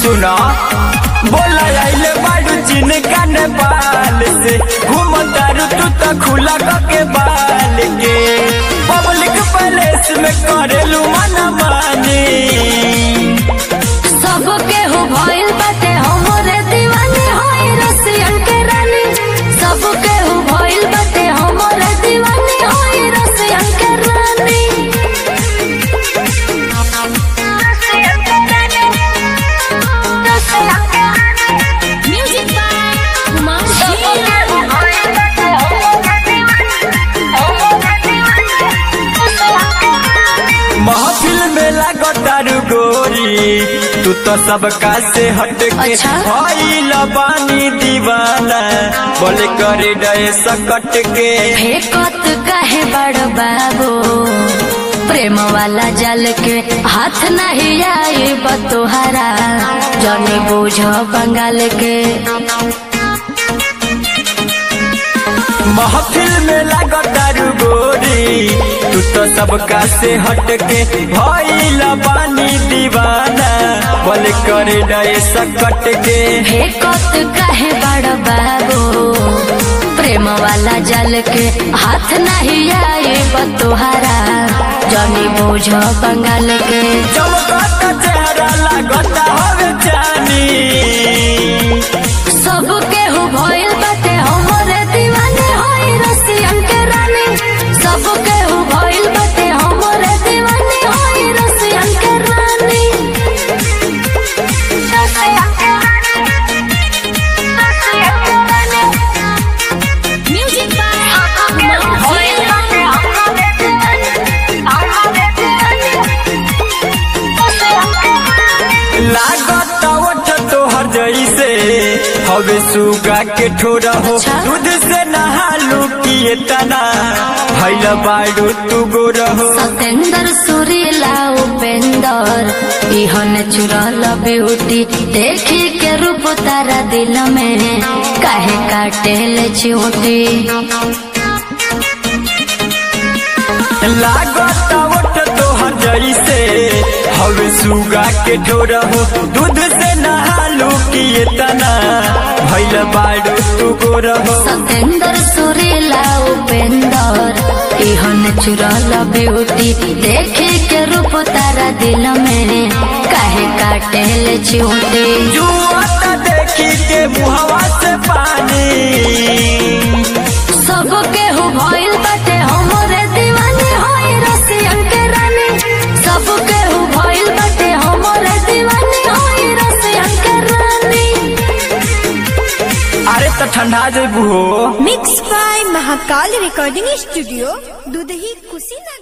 सुना बोला आइले बाड़ू चीन का नेपाल से घूम तारू तू तो खुला के बाल के पब्लिक पैलेस में करेलू मना मानी सब केहू भइल बाटे हमरे दीवानी होई रसियन के रानी सब केहू भइल बाटे हमरे दीवानी होई रसियन के रानी म्यूजिक बाय कुमार सब केहू भइल बाटे हमरे दीवानी हमरे दीवानी महफिल में लागो तारू गोरी तू तो सबका से हट के अच्छा? भइल बानी दीवाना बोले करे डे सकट के फेकत काहे बड़ बाबू प्रेम वाला जल के हाथ नहीं आई बतोहरा जनी बोझ बंगाल के महफिल में लागो तारू गोरी तू तो सबका से हट के भइल बानी दीवाना बोले करे डे सकट के फेकत काहे बड़ बाबू प्रेम वाला जल के हाथ नहीं आई बतोहरा जनी बोझ बंगाल के चमकता चेहरा लागता हवे जानी सब केहू भइल बाटे हमरे दीवाने होई रसियन के रानी सब केहू भइल बाटे हमरे दीवाने होई रसियन के रानी म्यूजिक भइल बाटे हमरे दीवाने हमरे दीवाने लागत ओठ तोहर जैसे हवे सुगा के ठोरा हो अच्छा? दूध से नहालू किए तना भैल बाड़ू तू गोर हो सतेंद्र सुरीला उपेंदर इहन चुरल ब्यूटी देखी के रूप तारा दिल में काहे काटे ले चिऊटी लागत ओठ तोहर जैसे हवे सुगा के ठोरा हो दूध से नहालू किए तना भैल बाड़ू तू गोर हो सतेंद्र सुरीला उपेंदर इहन चुरल ब्यूटी देखी के रूप तारा दिल में काहे काटे ले चिऊटी जुआता देखी के मुहवा से पानी सब केहू भइल बाटे हमरे दीवानी होई रसियन के रानी सब केहू भइल बाटे हमरे दीवानी होई रसियन के रानी अरे तो ठंडा जेबू हो mix by Mahakal recording studio Dudhahi Kushinagar